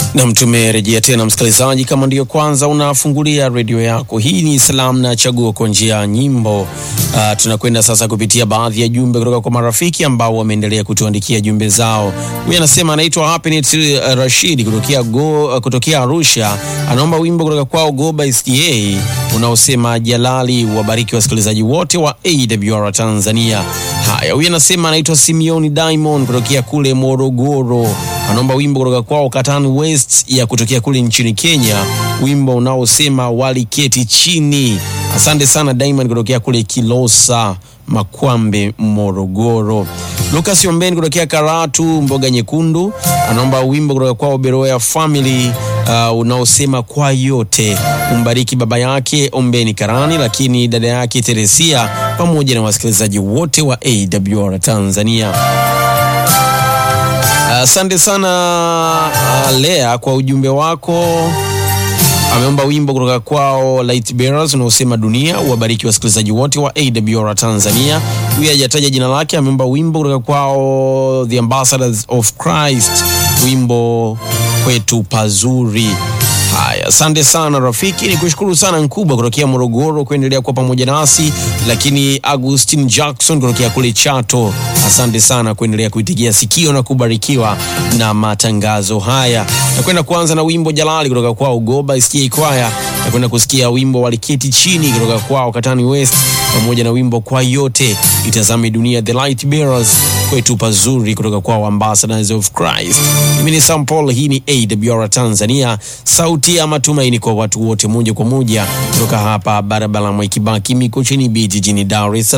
Nam, tumerejea tena msikilizaji, kama ndiyo kwanza unafungulia redio yako, hii ni Salamu na Chaguo kwa njia ya nyimbo. Uh, tunakwenda sasa kupitia baadhi ya jumbe kutoka kwa marafiki ambao wameendelea kutuandikia jumbe zao. Huyu anasema anaitwa Happiness uh, Rashid kutokea, go, uh, kutokea Arusha, anaomba wimbo kutoka kwao Goba SDA unaosema Jalali. Wabariki wasikilizaji wote wa AWR Tanzania. Haya, huyu anasema anaitwa Simeoni Diamond kutokea kule Morogoro, anaomba wimbo kutoka kwao Katani West ya kutokea kule nchini Kenya, wimbo unaosema waliketi chini. Asante sana Diamond kutokea kule Kilosa Makwambe, Morogoro. Lucas Ombeni kutokea Karatu Mboga Nyekundu anaomba wimbo kutoka kwao Beroya Family uh, unaosema kwa yote. Umbariki baba yake Ombeni Karani, lakini dada yake Teresia pamoja na wasikilizaji wote wa AWR Tanzania. Asante uh, sana uh, Lea kwa ujumbe wako. Ameomba wimbo kutoka kwao Light Bearers unaosema dunia. Uwabariki wasikilizaji wote wa AWR Tanzania. Huyu hajataja jina lake. Ameomba wimbo kutoka kwao The Ambassadors of Christ, wimbo kwetu pazuri. Haya, asante sana rafiki, ni kushukuru sana Nkubwa kutokea Morogoro kuendelea kuwa pamoja nasi, lakini Agustin Jackson kutokea kule Chato, asante sana kuendelea kuitigia sikio na kubarikiwa na matangazo haya. Nakwenda kuanza na wimbo Jalali kutoka kwao Goba SK Kwaya. Nakwenda kusikia wimbo Waliketi Chini kutoka kwao Katani West, pamoja na wimbo Kwa Yote, Itazame Dunia, The Light Bearers, kwetu pazuri kutoka kwao Ambassadors of Christ. Mimi ni Sam Paul, hii ni AWR Tanzania, sauti ya matumaini kwa watu wote, moja kwa moja kutoka hapa barabara Mwai Kibaki Mikocheni B jijini Dar es Salaam.